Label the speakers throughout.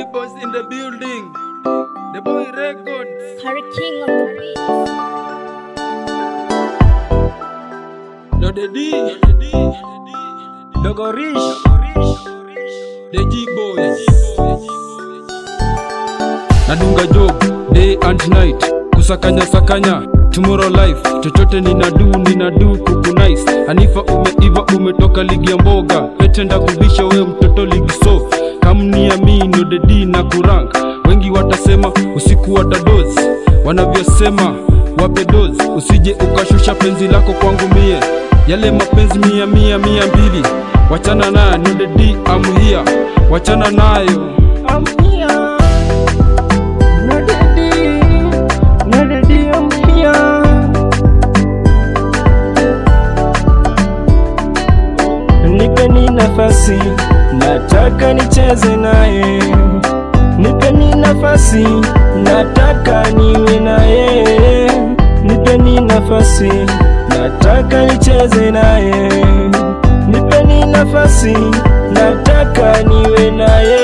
Speaker 1: boys in the building. The boy records.
Speaker 2: Harry King on the beat.
Speaker 1: No the D. Dogo Rich. The G boys. Nadunga job day and night. Kusakanya sakanya tomorrow life chochote ninadu ninadu kuku nice hanifa umeiva umetoka ligi ya mboga petenda kubisha we mtoto ligi so kamniamino dedi na kurank wengi watasema usiku watadozi wanavyosema wape dozi usije ukashusha penzi lako kwangu mie yale mapenzi mia mia mia mbili wachana nayo no dedi amhia wachana nayo
Speaker 3: I'm here. No daddy, no daddy, I'm here. Nipeni nafasi, nataka nicheze naye. Nipeni nafasi, nataka niwe naye. Nipeni nafasi, nataka nicheze naye. Nipeni nafasi, nataka niwe naye.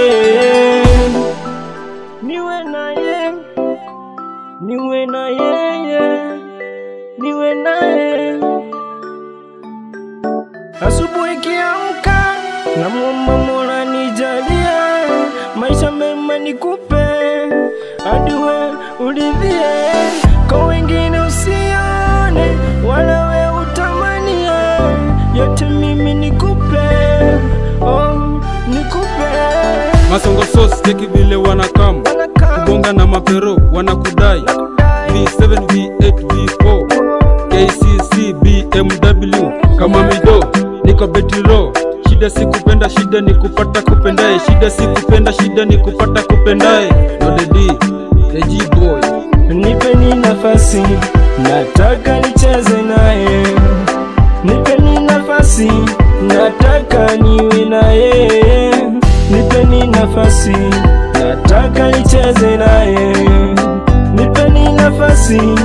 Speaker 3: Niwe naye, niwe na yeye, niwe naye. Asubuhi kiamka, namwomba Mola nijalie maisha mema nikupe, hadi we uridhie, kwa wengine usione, wala we utamanie, yote mimi nikupe, oh, nikupe.
Speaker 1: masongo sos cheki vile wanakam kubonga na mapero wanakudai v7 v8 v4 kcc bmw kama mido niko betiro shida si kupenda shida ni kupata kupendaye shida si kupenda shida ni kupata kupendaye nodedi eji boy
Speaker 3: Nipeni nafasi, nataka nicheze naye. Nipeni nafasi, nataka niwe naye. Nipeni nafasi, nataka nicheze naye. Nipeni nafasi,